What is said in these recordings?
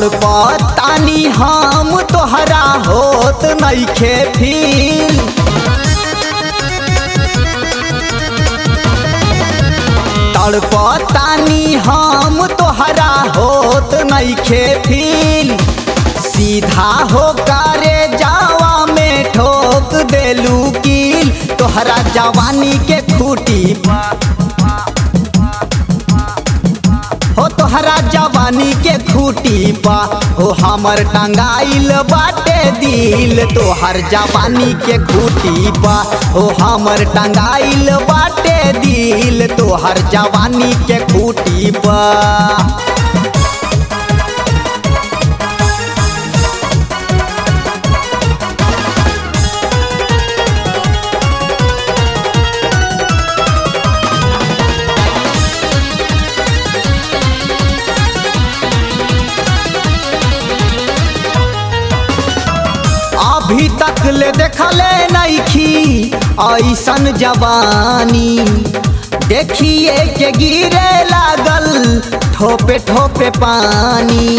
तड़पतानी हम तोहरा होत नइखे फील तड़पतानी हम तोहरा होत नइखे फील सीधा हो करे जावा में ठोक देलू कील तोहरा जवानी के खूटी हो तोहरा जवानी के खूटी पा हो हमर टंगाइल बाटे दिल तोहर जवानी के खूटी पा हो हमर टंगाइल बाटे दिल तोहर जवानी के खूटी पा अभी तक ले देखले नइखी ऐसन जवानी देखिए के गिरे लागल ठोपे ठोपे पानी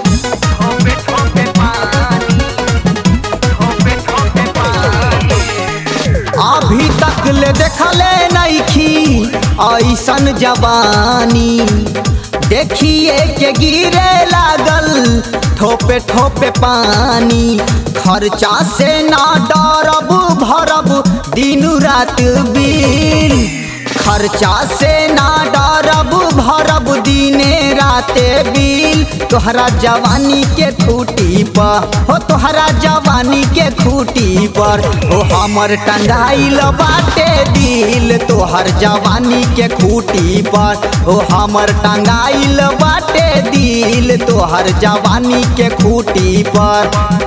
अभी तक ले देखले नइखी ऐसन जवानी देखिए के गिरे लागल ठोपे ठोपे पानी खर्चा से ना डरब भरब दिन रात बिल खर्चा से ना डरब भरब दिने राते बिल तोहरा जवानी के खूटी पर हो तोहरा जवानी के खूटी पर हो हमर टंगाइल बाटे दिल तोहर जवानी के खूटी पर हो हमर टंगाइल बाटे दिल तोहर जवानी के खूटी पर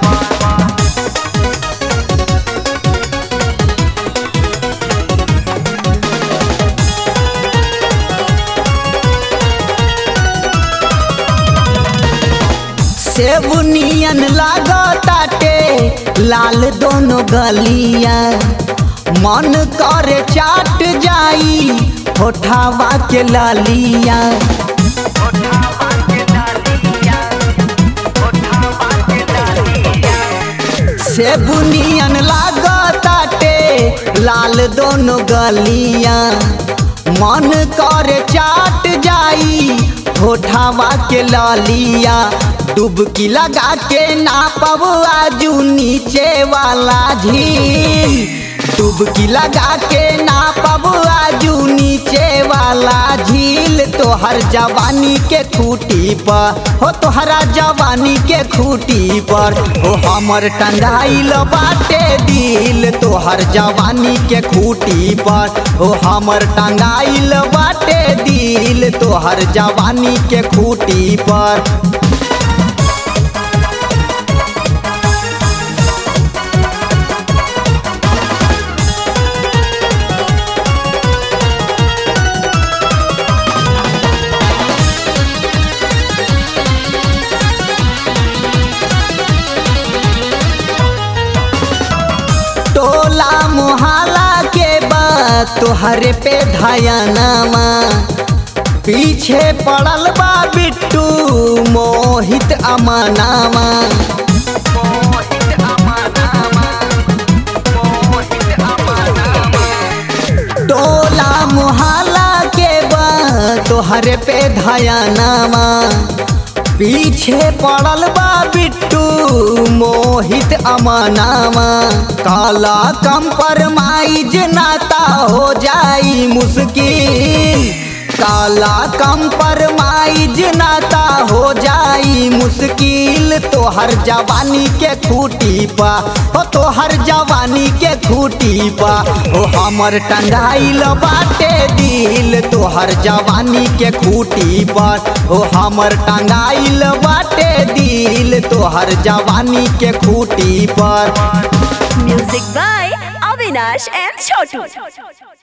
सेब नियन लागताटे लाल दोनों गलिया मन करे चाट जाई होठावा के लालिया सेब नियन लागताटे लाल दोनों गलिया मन करे चाट जाई होठावा के लालिया डुबकी लगा के नापब आजू नीचे वाला झील डुबकी लगा के नापब आजू नीचे वाला झील तोहर जवानी के खूटी पर हो तोहरा जवानी के खूटी पर हो हमर टंगाइल बाटे दिल तोहर जवानी के खूटी पर हो हमर टंगाइल बाटे दिल तोहर जवानी के खूटी पर टोला मोहल्ला के बाद तोहरे पे धयनामा पीछे पड़ल बा बिट्टू मोहित अमानामा टोला मोहल्ला के बाद तोहरे पे धयनामा पीछे पड़ल बा बिट्टू मोहित अमानामा काला कंपरमाइज नाता हो जाई मुश्किल काला कंपरमाइज नाता हो जाई मुश्किल तोहर जवानी के खूटी पा हो तोहर जवानी के खूटी पा हो हमर टंगाइल बाटे दिल तोहर जवानी के खूटी पर हो हमर टंगाइल बाटे दिल तोहर जवानी के खूटी पर Music by Avinash and Chotu.